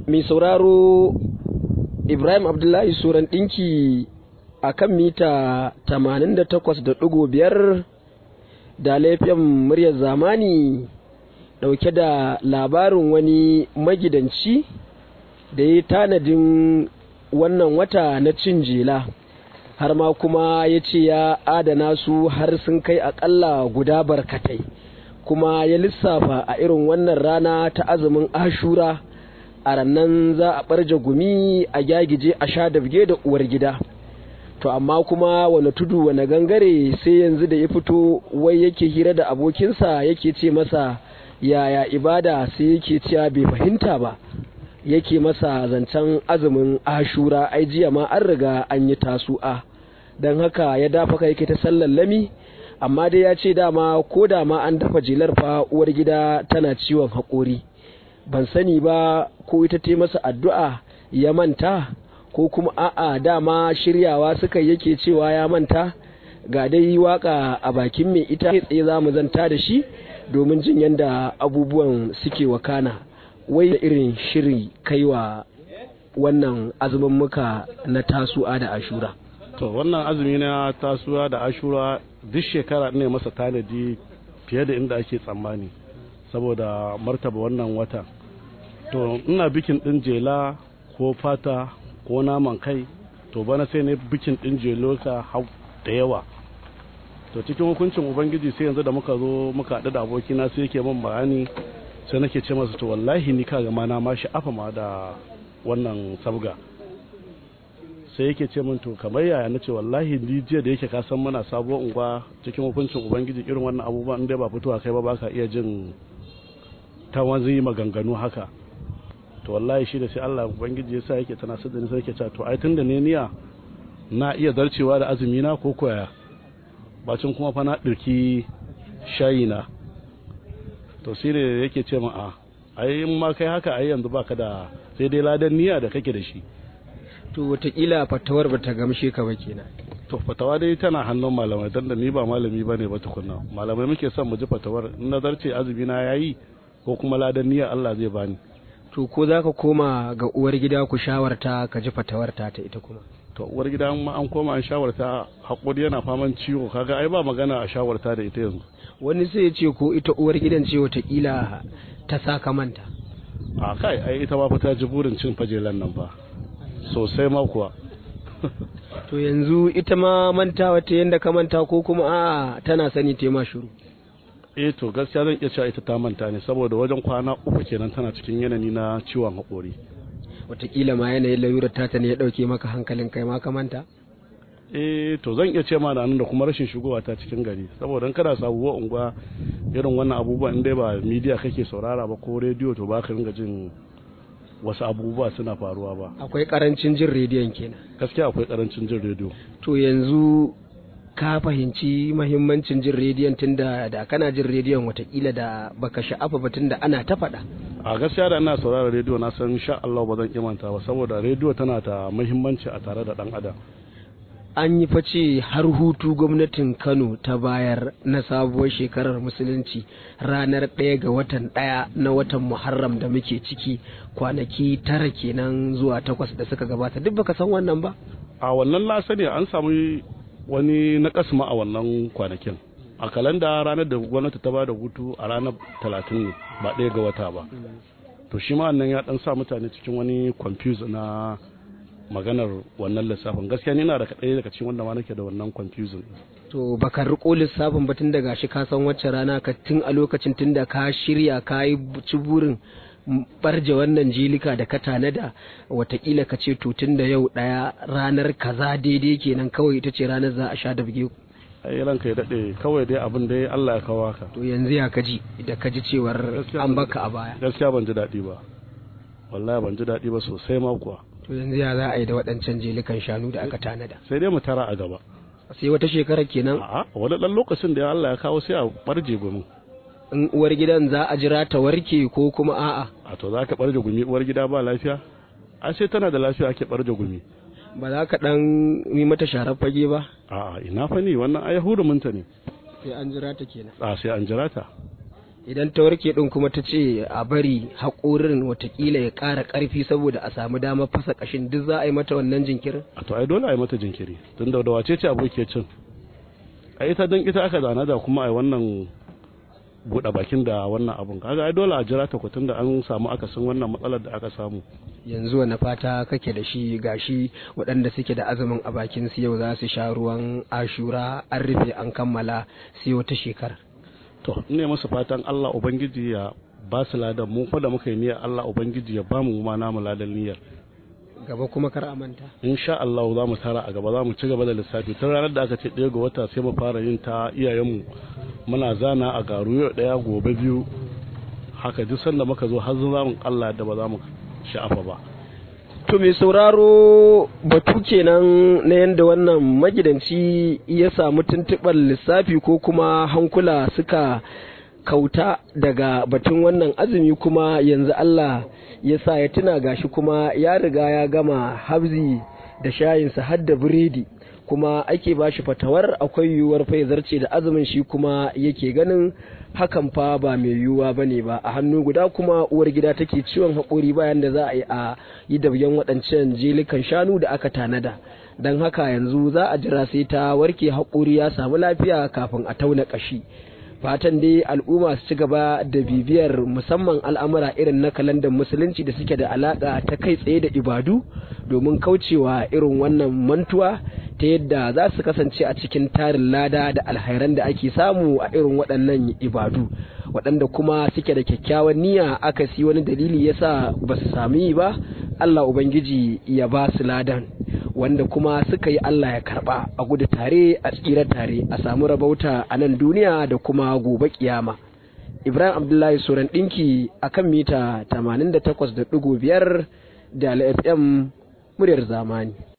mai sauraro ibrahim abdullahi suran ɗinki a kan mita 88.5 da laifin muryar zamani ɗauke da labarin wani magidanci da ya tanadin wannan wata na cin jela har ma kuma ya ce ya adana su har sun kai akalla guda barkatai kuma ya lissafa a irin wannan rana ta azumin ashura a rannan za a ɓarje gumi a gyagije a sha dabge da uwar gida to amma kuma wani tudu wani gangare sai yanzu da ya fito wai yake hira da abokinsa yake ce masa yaya ibada sai yake cewa bai fahimta ba yake masa zancen azumin ashura ai jiya ma an riga an yi tasu'a don haka ya dafa kai ta sallallami amma dai ya ce dama ko da ma an dafa jelar fa uwar gida tana ciwon haƙori ban sani ba ko ita ta masa addu'a ya manta ko kuma a'a dama shiryawa suka yake cewa ya manta ga dai waka a bakin mai ita tsaye za mu zanta da shi domin jin yadda abubuwan suke wakana wai da irin shiri kaiwa wannan azumin muka na tasu'a da ashura to wannan azumi na tasuwa da ashura duk shekara ne masa tanadi fiye da inda ake tsammani saboda martaba wannan wata to ina bikin din jela ko fata ko naman kai to bana sai ne bikin din jelo ka hau da yawa to cikin hukuncin ubangiji sai yanzu da muka zo muka haɗu da abokina sai yake min bayani sai nake ce masa to wallahi ni kaga ma na ma sha'afa ma da wannan sabga sai yake ce min to kamar yaya nace wallahi ni jiya da yake ka san muna sabuwar unguwa cikin hukuncin ubangiji irin wannan abubuwan inda ba fitowa kai ba baka iya jin ta wanzu maganganu haka to wallahi shi da sai Allah ubangiji ya sa yake tana sadda ni sai yake cewa to ai tunda ne niya na iya zarcewa da azumi na ko koya bacin kuma fa na dirki shayi na to sai ne yake ce min a ai in ma kai haka ai yanzu baka da sai dai ladan niyya da kake da shi to watakila fatawar ba ta gamshe ka ba kenan to fatawa dai tana hannun malamai dan da ni ba malami bane ba tukunna malamai muke son mu ji fatawar in nazarce azumi na yayi ko kuma ladan niyya Allah zai bani to ko za ka koma ga uwar gida ku shawarta ka ji fatawar ta ta ita kuma to uwar gida ma an koma an shawarta hakuri yana faman ciwo kaga ai ba magana a shawarta da ita yanzu wani sai ya ce ko ita uwar gidan ce watakila ta saka manta a kai ai ita ba ta ji burin cin fajelan nan ba sosai ma kuwa to yanzu ita ma manta wata yanda ka manta ko kuma a tana sani ta ma shiru eh to gaskiya zan iya cewa ita ta manta ne saboda wajen kwana uku kenan tana cikin yanayi na ciwon haƙori watakila ma yanayin lalurar tata ne ya ɗauke maka hankalin kai ma ka manta eh to zan iya ce ma da nan da kuma rashin shigowa ta cikin gari saboda kada sabuwar unguwa irin wannan abubuwan in dai ba media kake saurara ba ko rediyo to ba ka ringa jin wasu abubuwa suna faruwa ba akwai karancin jin rediyon kenan gaskiya akwai karancin jin rediyo to yanzu ka fahimci mahimmancin jin rediyon tunda da kana jin rediyon watakila da baka sha'afa ba tunda ana ta faɗa a gaskiya da ina saurara rediyo na san sha Allah ba zan kimanta ba saboda rediyo tana da muhimmanci a tare da dan adam an yi face har hutu gwamnatin kano ta bayar na sabuwar shekarar musulunci ranar ɗaya ga watan ɗaya na watan muharram da muke ciki kwanaki tara kenan zuwa takwas da suka gabata duk baka san wannan ba a wannan lasa ne an samu wani na kasma a wannan kwanakin a kalanda ranar da gwamnati ta bada hutu a ranar talatin ne ba ɗaya ga wata ba to shi ma wannan ya ɗan sa mutane cikin wani confuse na maganar wannan lissafin gaskiya ni na da kaɗai daga cikin wanda ma nake da wannan confusion to baka riko lissafin ba tun daga shi ka san wacce rana ka tun a lokacin tun da ka shirya ka yi ci burin barje wannan jilika da ka tanada watakila ka ce to tun da yau ɗaya ranar kaza daidai kenan kawai ita ce ranar za a sha da buge ai ranka ya daɗe kawai dai abin da Allah ya kawo ka to yanzu ya kaji da kaji cewar an baka a baya gaskiya ban ji daɗi ba wallahi ban ji daɗi ba sosai ma kuwa to yanzu ya za a yi da waɗancan jelikan shanu da aka tanada sai dai mu tara a gaba sai wata shekarar kenan a'a wani ɗan lokacin da Allah ya kawo sai a barje gumi in uwar gidan za a jira ta warke ko kuma a'a a to za ka barje gumi uwar gida ba lafiya a sai tana da lafiya ake barje gumi ba za ka ɗan yi mata sharar fage ba a'a ina fa ni wannan ai hurumunta ne sai an jira ta kenan a sai an jira ta idan ta warke din kuma ta ce a bari haƙorin watakila ya ƙara ƙarfi saboda a samu damar fasa ƙashin duk za a yi mata wannan jinkirin a to ai dole a yi mata jinkiri tun da wace ce aboki cin a ita don ita aka zana da kuma a yi wannan buɗe bakin da wannan abun kaga ai dole a jira ta kwatun da an samu akasin wannan matsalar da aka samu yanzu wani fata kake da shi gashi waɗanda suke da azumin a bakin su yau za su sha ruwan ashura an rufe an kammala sai wata shekara to ne masa fatan Allah ubangiji ya ba su ladan mu fa da muka yi niyyar Allah ubangiji ya ba mu ma namu ladan niyyar gaba kuma kar a manta insha Allah za mu tara a gaba za mu ci gaba da lissafi tun ranar da aka ce ɗaya ga wata sai mu fara yin ta iyayenmu muna zana a garu yau ɗaya gobe biyu haka duk sanda muka zo har za mu Allah da ba za mu sha'afa ba to mai sauraro batu kenan na yadda wannan magidanci ya samu tuntuɓar lissafi ko kuma hankula suka kauta daga batun wannan azumi kuma yanzu Allah ya sa ya tuna gashi kuma ya riga ya gama habzi da shayinsa har da biredi kuma ake ba shi fatawar akwai yiwuwar fa zarce da azumin shi kuma yake ganin hakan fa ba mai yiwuwa ba ne ba a hannu guda kuma uwar gida take ciwon haƙori bayan da za a yi a yi dabyan waɗancan jelikan shanu da aka tanada don haka yanzu za a jira sai ta warke haƙori ya samu lafiya kafin a tauna ƙashi fatan dai al'umma su ci gaba da bibiyar musamman al'amura irin na kalandar musulunci da suke da alaƙa ta kai tsaye da ibadu domin kaucewa irin wannan mantuwa ta yadda za su kasance a cikin tarin lada da alhairan da ake samu a irin waɗannan ibadu waɗanda kuma suke da kyakkyawan niyya aka si wani dalili yasa ba su sami ba Allah Ubangiji ya ba su ladan wanda kuma suka yi Allah ya karba a gudu tare a tsira tare a samu rabauta a nan duniya da kuma gobe kiyama Ibrahim Abdullahi Suran ɗinki a kan mita 88.5 da FM muryar zamani.